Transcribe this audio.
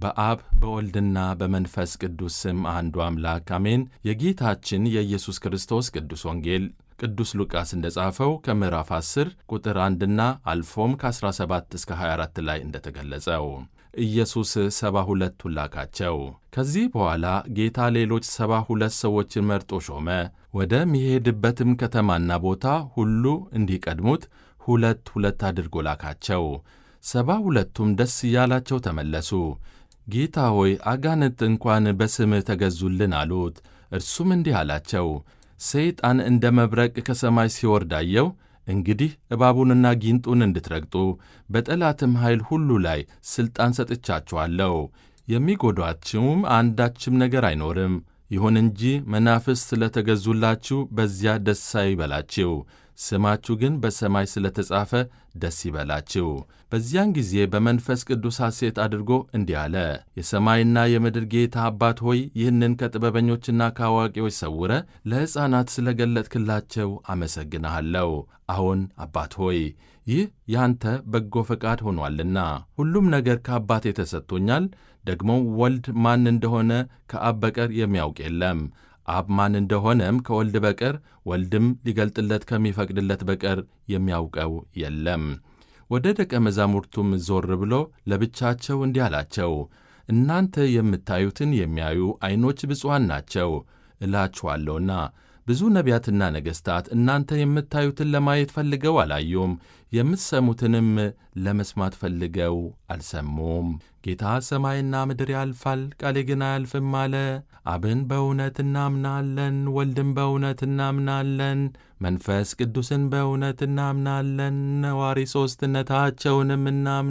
በአብ በወልድና በመንፈስ ቅዱስ ስም አንዱ አምላክ አሜን። የጌታችን የኢየሱስ ክርስቶስ ቅዱስ ወንጌል ቅዱስ ሉቃስ እንደ ጻፈው ከምዕራፍ 10 ቁጥር 1ና አልፎም ከ17 እስከ 24 ላይ እንደተገለጸው ኢየሱስ ሰባ ሁለቱን ላካቸው። ከዚህ በኋላ ጌታ ሌሎች ሰባ ሁለት ሰዎችን መርጦ ሾመ። ወደሚሄድበትም ከተማና ቦታ ሁሉ እንዲቀድሙት ሁለት ሁለት አድርጎ ላካቸው። ሰባ ሁለቱም ደስ እያላቸው ተመለሱ። ጌታ ሆይ አጋንንት እንኳን በስምህ ተገዙልን አሉት። እርሱም እንዲህ አላቸው፣ ሰይጣን እንደ መብረቅ ከሰማይ ሲወርድ አየሁ። እንግዲህ እባቡንና ጊንጡን እንድትረግጡ በጠላትም ኃይል ሁሉ ላይ ሥልጣን ሰጥቻችኋለሁ። የሚጎዷችሁም አንዳችም ነገር አይኖርም። ይሁን እንጂ መናፍስት ስለ ተገዙላችሁ በዚያ ደስ አይበላችሁ፣ ስማችሁ ግን በሰማይ ስለ ተጻፈ ደስ ይበላችሁ። በዚያን ጊዜ በመንፈስ ቅዱስ ሐሴት አድርጎ እንዲህ አለ፣ የሰማይና የምድር ጌታ አባት ሆይ ይህንን ከጥበበኞችና ከአዋቂዎች ሰውረ ለሕፃናት ስለ ገለጥክላቸው አመሰግንሃለሁ። አሁን አባት ሆይ ይህ ያንተ በጎ ፈቃድ ሆኗልና ሁሉም ነገር ከአባቴ ተሰጥቶኛል። ደግሞ ወልድ ማን እንደሆነ ከአብ በቀር የሚያውቅ የለም አብ ማን እንደሆነም ከወልድ በቀር ወልድም ሊገልጥለት ከሚፈቅድለት በቀር የሚያውቀው የለም። ወደ ደቀ መዛሙርቱም ዞር ብሎ ለብቻቸው እንዲህ አላቸው፣ እናንተ የምታዩትን የሚያዩ ዐይኖች ብፁዓን ናቸው እላችኋለሁና። ብዙ ነቢያትና ነገሥታት እናንተ የምታዩትን ለማየት ፈልገው አላዩም፣ የምትሰሙትንም ለመስማት ፈልገው አልሰሙም። ጌታ ሰማይና ምድር ያልፋል፣ ቃሌ ግን አያልፍም አለ። አብን በእውነት እናምናለን፣ ወልድን በእውነት እናምናለን፣ መንፈስ ቅዱስን በእውነት እናምናለን፣ ነዋሪ ሦስትነታቸውንም እናምናለን